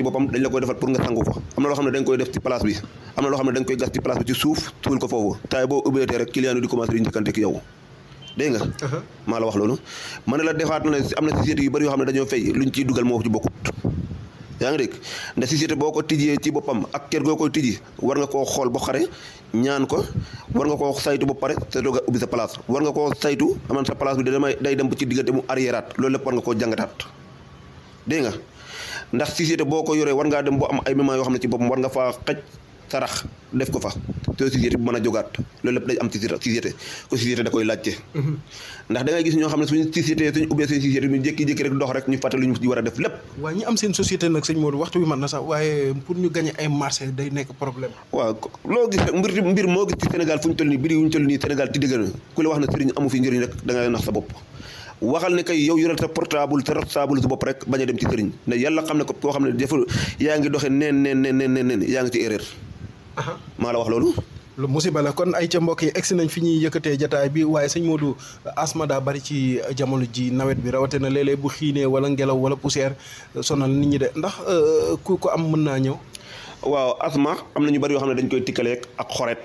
ci boppam dañ la koy defal pour nga sangu ko am na loo xam ne dañ koy def ci place bi am na loo xam ne dañ koy gas ci place bi ci suuf tuul ko foofu taay boo ubbeetee rek client yi di commencé di njëkkante ki yow dégg nga maa la wax loolu ma ne la defaat na ne am na société yu bëri yoo xam ne dañoo fay luñ ciy dugal moo ci bokkut yaa ngi dégg ndax société boo ko tijjee ci boppam ak kër goo koy tijji war nga koo xool ba xare ñaan ko war nga koo saytu ba pare te doog a ubbi sa place war nga koo saytu aman sa place bi damay day dem ba ci diggante mu arriéraat loolu lépp war nga koo jàngataat dégg nga ndax société boo ko yoree war ngaa dem boo am ay moments yoo xam ne ci boppam war nga faa xaj sarax def ko fa te société bi mën a jógaat loolu lépp day am ci société ko société da koy laajte ndax da ngay gis ñoo xam ne suñu société suñu ubbee seen société ñu jékki-jékki rek dox rek ñu fàtte lu ñu war a def lépp waaw ñi am seen société nag sëñ Modou waxtu bi mën na sax waaye pour ñu gagné ay marché day nekk problème waaw loo gis rek mbir mbir moo gis ci Sénégal fu ñu toll nii biri yu ñu toll nii Sénégal ti dëgg na ku la wax na sëriñ amu fi njëriñ rek da ngay nax sa bopp waxal ne kay yow yoral sa portable sa portable su bopp rek bañ a dem ci sëriñ ne yàlla xam ne ko koo xam ne defu yaa ngi doxe neen neen neen neen neen yaa ngi ci erreur maa la wax loolu lu musiba la kon ay ca mbokk yi egsi nañ fi ñuy yëkkatee jataay bi waaye sëñ Modou asma daa bari ci jamono ji nawet bi rawatina léeg-léeg bu xiinee wala ngelaw wala poussière sonal nit ñi de ndax ku ko am mën naa ñëw waaw asma am na ñu bari yoo xam ne dañ koy tikkaleeg ak xoret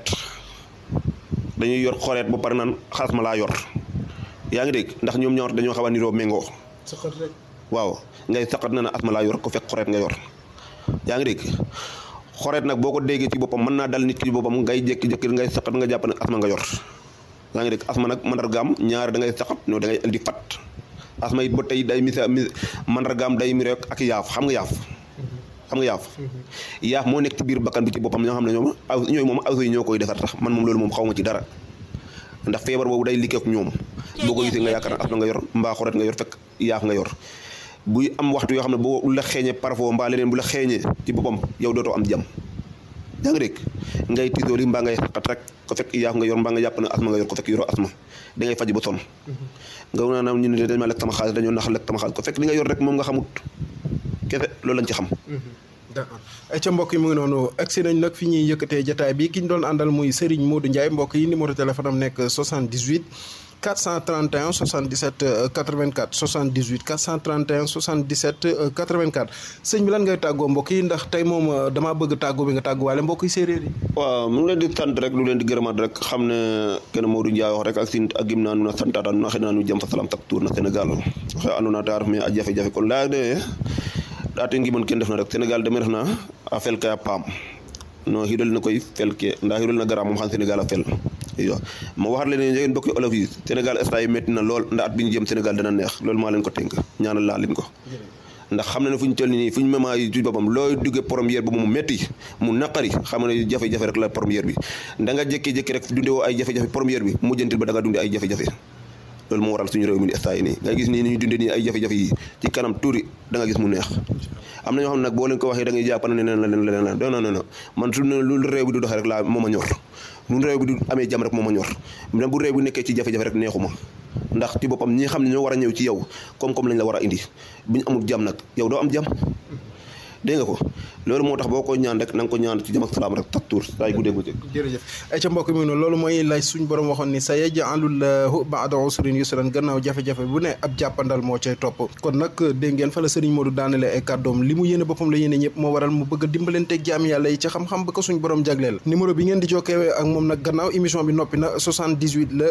dañuy yor xoret ba pare naan xasma laa yor yaa ngi dégg ndax ñoom ñaar dañoo xaw a niroo méngoo saqat rek waaw ngay saqat na na asma laa yor ko fekk xoret nga yor yaa ngi dégg xoreet nag boo ko déggee ci boppam mën naa dal nit ki ci boppam ngay jékki-jékki ngay saqat nga jàpp ne asma nga yor yaa ngi dégg asma nag mandargaam ñaar da ngay saqat no da ngay indi fat asma it ba tey day misa mi mandargaam day mi rek ak yaaf xam nga yaaf xam nga yaaf yaaf moo nekk ci biir bakkan bi ci boppam ñoo xam ne ñoom aw ñooy moom aw yi ñoo koy defar tax man moom loolu moom xaw ma ci dara ndax feebar boobu day liggéey ak ñoom boo ko gisee nga yaakaar ne asma nga yor mbaa xoreet nga yor fekk yaaf nga yor buy am waxtu yoo xam ne boo la xeeñee parfois mbaa leneen bu la xeeñee ci boppam yow dootoo am jàmm yaa ngi dégg ngay tisooli mbaa ngay xaqat rek ko fekk yaaf nga yor mbaa nga jàpp ne asma nga yor ko fekk yoroo asma da ngay faj ba sonn nga naan ñu ne dañ ma lekk sama xaalis dañoo nax lekk sama xaalis ko fekk li nga yor rek moom nga xamut kese loolu lañ ci xam d'accord ay ca mbokk yi mu ngi noonu agsi nañ nag fi ñuy yëkkatee jataay bi ki ñu doon àndal muy Serigne Modou Ndiaye mbokk yi numéro téléphone am nekk 78 431 77 84 78 431 77 84 sëñ bi lan ngay tàggoo mbokk yi ndax tey moom damaa bëgg tàggoo bi nga tàgguwaale mbokk yi séeréer yi waaw mu ngi leen di sant rek lu leen di gërëmaat rek xam ne kenn Modou Ndiaye wax rek ak sin ak gim naa nu na santaata nu na xëy naa nu jëm fa salam tak tour na Sénégal xe andona ta ref me a jafe-jafe kon laya de ɗaate ngimon ken ndef na rek Sénégal deme ref na a fel ke a paam no xidol na koy fel ke nda xidol na gara moom xam Sénégal a fel iyo ma waxat leen njegeen mbokki olof yi Sénégal instant yi métti na lool nda at bi ñu jëm Sénégal dana neex loolu maa leen ko tënk ñaanal laa leen ko ndax xam na ne fu ñu toll nii fu ñu mema yi ci boppam looy duggee première bi mu métti mu naqari xam ne jafe-jafe rek la première bi da nga jékki-jékki rek dunde woo ay jafe-jafe première bi mujjantil ba da nga dunde ay jafe-jafe loolu moo waral suñu réew mi instant yi nii nga gis nii ni ñu dunde nii ay jafe-jafe yi ci kanam tuuri da nga gis mu neex am na ñoo xam ne nag boo leen ko waxee da ngay jàpp ne neneen la leen leneen la non non non man su lu réew bi du doxee rek laa moo ma ñor lu réew bi du amee jàmm rek moo ma ñor même bu réew bi nekkee ci jafe-jafe rek neexuma ndax ci boppam ñi xam ne ñoo war a ñëw ci yow koom-koom lañ la war a indi bu ñu amul jàmm nag yow doo am jàmm dégg nga ko loolu moo tax boo ko ñaan rek na nga ko ñaan ci jàmm ak salaam rek tak tuur saa yu guddee bëccëg jërëjëf ay ca mbokk mi noonu loolu mooy lay suñ borom waxoon ni sa yaj'alullahu ba'da usrin yusran gannaaw jafe-jafe bu ne ab jàppandal moo cay topp kon nag dégg ngeen fa la sëriñ Modou daanale ay kàddoom li mu yéene boppam la yéene ñëpp moo waral mu bëgg a dimbalanteeg jaam yàlla yi ci xam-xam ba ko suñ borom jagleel numéro bi ngeen di jokkee ak moom nag gannaaw émission bi noppi na 78 la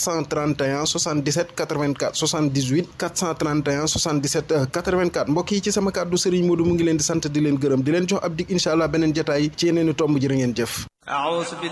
431 77 84 78 431 77 84 mbokk yi ci sama kàddu sëriñ Modou mu ngi leen di sant di leen gërëm di leen jox ab dig incha allah beneen jataay ci yeneen i tomb jërë ngeen jëf